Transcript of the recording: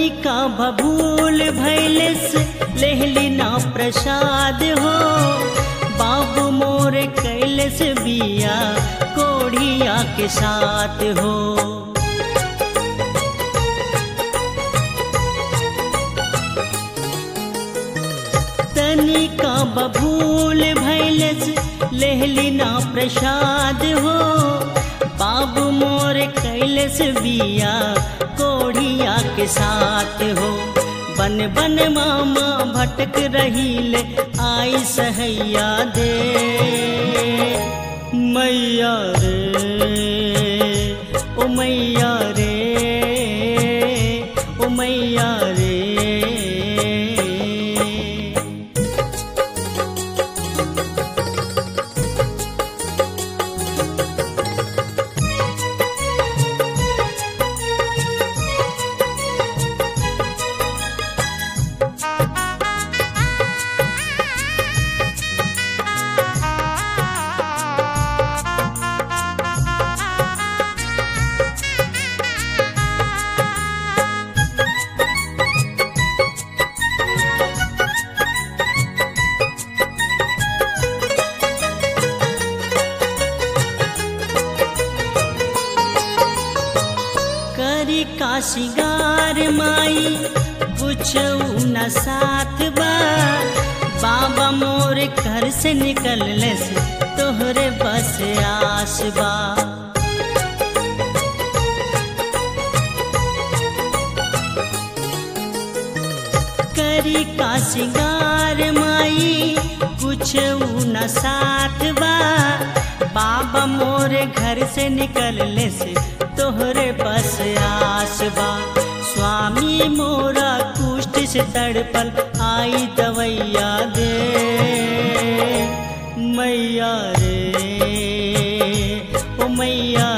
तनिका बबूल भैलस लेहली ना प्रसाद हो बाबू मोर कैलस बिया कोढ़िया के साथ हो तनिका बबूल भैलस लेहली ना प्रसाद हो बाबू मोर कैलस बिया कोढ़िया के साथ हो बन बन मामा भटक रहील आई सहैया दे मैया रे ओ मैया रे ओ मैया रे करी का सिगार माई कुछ न साथ बा बाबा मोर घर से निकलले से तोहरे बस आस बा करी का सिगार माई कुछ न साथ बा बाबा मोर घर से निकलले से तोहरे बस आस बा स्वामी मोरा कुष्ठ से तड़पल आई दवैया दे मैया रे ओ मैया